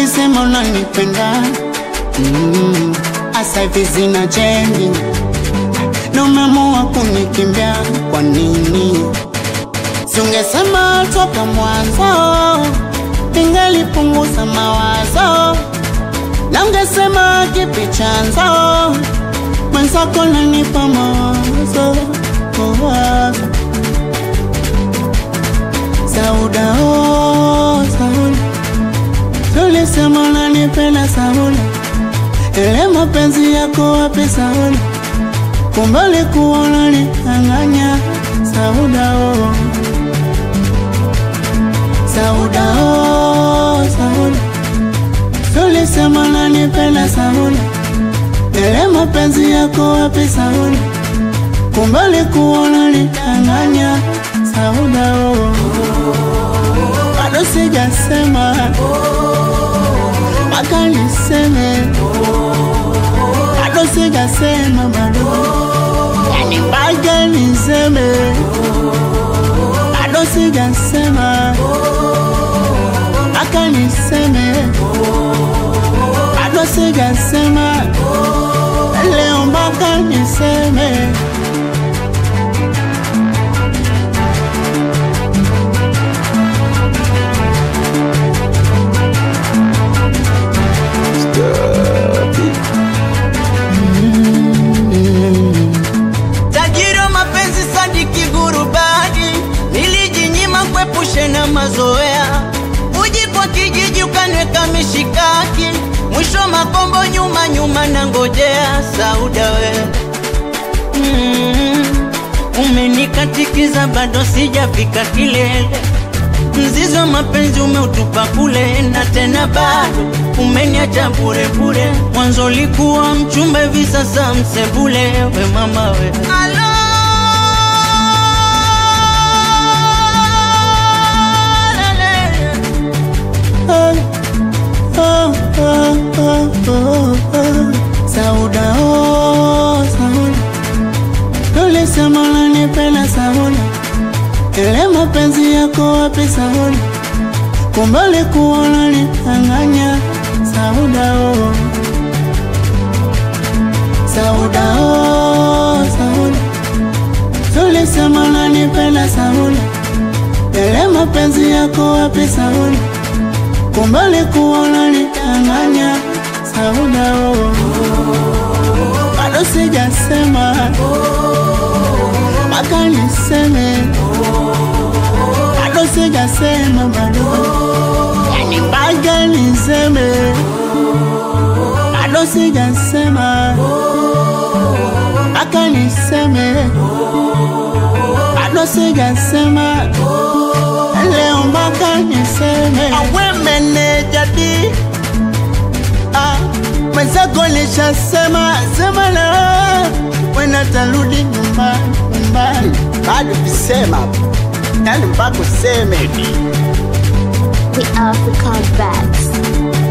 ulisema unanipenda mm, asa hivi zina chenji na umeamua kunikimbia kwa nini? Siungesema toka mwanzo, ingelipunguza mawazo na ungesema kipi chanzo, mwenzako nanipa mawazo mawazo. Sauda, oh, Sauda, tulisema unanipenda Sauda, ile mapenzi yako wapi Sauda? Kumbe ulikuwa unanidanganya Sauda, oh. Sauda, oh, Sauda, tulisema unanipenda Sauda, ile mapenzi yako wapi Sauda? Kumbe ulikuwa unanidanganya Sauda, oh. Bado sijasema mpaka niseme, bado sijasema bado, yani mpaka niseme, bado sijasema mpaka niseme, bado sijasema leo mpaka niseme. Tajiri wa mapenzi Sadiki Gurubani, nilijinyima kuepushe na mazoea. Uji kwa kijiji ukanweka mishikaki, mwisho makombo nyuma nyuma na ngojea. Sauda we mm, umenikatikiza bado sijafika kilele. Mzizi wa mapenzi umeutupa kule, na tena bado umeniacha bure bure. Mwanzo likuwa mchumba, hivi sasa msebule. We mama we Alo. Oh, oh, oh, oh, oh, oh. Sauda, oh, Sauda, tulisema unanipenda Sauda, ile mapenzi yako wapi Sauda? Kumbe ulikuwa unanidanganya Sauda, oh. Sauda, oh, Sauda, tulisema unanipenda Sauda, ile mapenzi yako wapi Sauda? Kumbe ulikuwa unanidanganya Sauda, oh. Bado sijasema mpaka niseme, bado sijasema bado, yani mpaka niseme, bado sijasema mpaka niseme, bado sijasema leo mpaka niseme. Awe meneja di ah, mwenzako nishasema sema na wena tarudi nyumbani nyumbani, bado kusema yani mpaka useme The African Bats.